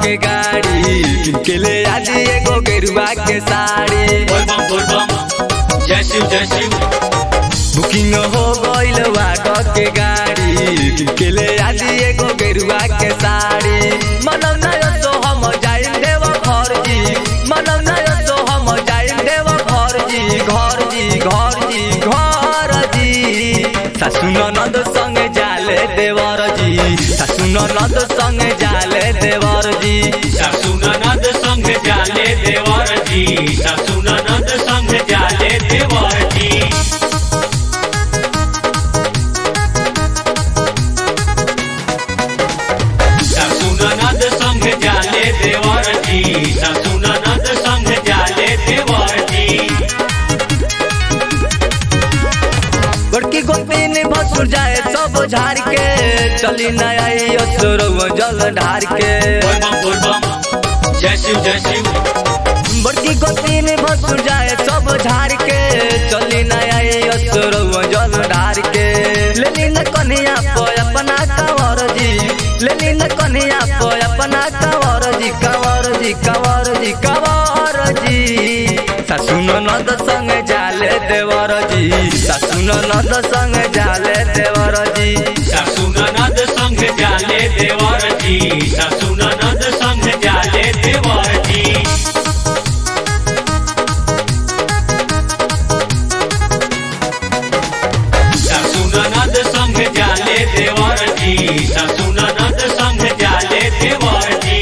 के गाड़ी किनके ले आज एगो गेरुआ के साड़ी बोल बम बोल बम जय शिव जय शिव बुकिंग हो गइल वाट के गाड़ी किनके ले आज एगो गेरुआ के साड़ी मनम ना तो हम जाइन देव घर जी मनम ना तो हम जाइन देव घर जी घर जी घर जी घर जी सासु ननद संग जाले देवर जी सासु ननद संग जाले देवर जी सासू ननद संग जाले देवर जी सासू ननद संग जाले देवर जी सासू ननद संग जाले देवर जी सासू ननद संग जाले देवर जी बड़की गोपी ने भसुर जाए सब झाड़ के चली न आई असुरव जल ढार के बोल बम बोल बम जय शिव जय शिव बड़की गोपी ने भसुर जाए सब झाड़ के चली न आई असुरव जल ढार के लेली न कन्हैया पे अपना कंवर जी लेली न कन्हैया पे अपना कंवर जी कंवर जी कंवर जी कंवर जी सासु ननद संग जाले देवर जी सासु ननद संग जाले देवर जी सासू ननद संग जाले देवर जी सासू ननद संग जाले देवर जी सासू ननद संग जाले देवर जी सासू ननद संग जाले देवर जी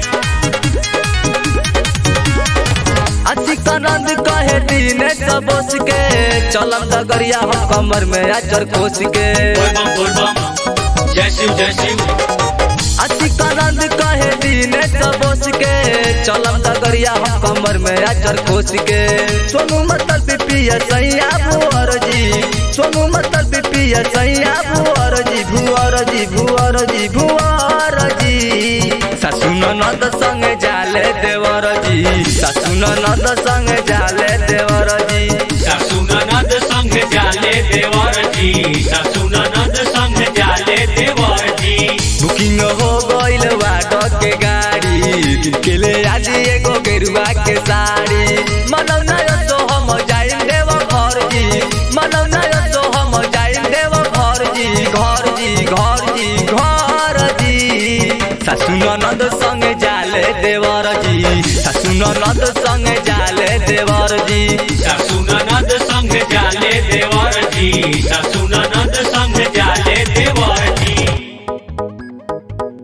अतिकनंद कहे दीने सबोस के चलम दगरिया हम कमर में अचर कोस के बोल बम बोल बम जय शिव जय शिव अतिकनंद कहे दीने सबोस के चलम दगरिया हम कमर में अचर कोस के सोनू मतल पिपिया सैया भुअर जी सोनू मतल पिपिया सैया भुअर जी भुअर जी भुअर जी भुअर जी सासु ननद संग जाले देवर जी सासु ननद संग जाले देवर जी सासू ननद संग जाले देवर जी सासू ननद संग जाले देवर जी बुकिंग हो गइल वाट के गाड़ी के ले आज एगो गेरुआ के साड़ी मनौ ना तो हम जाइन देव घर जी मनौ ना तो हम जाइन देव घर जी घर जी घर जी घर जी सासु ननद संग जाले देवर जी सासु ननद संग जाले देवर जी सासू ननद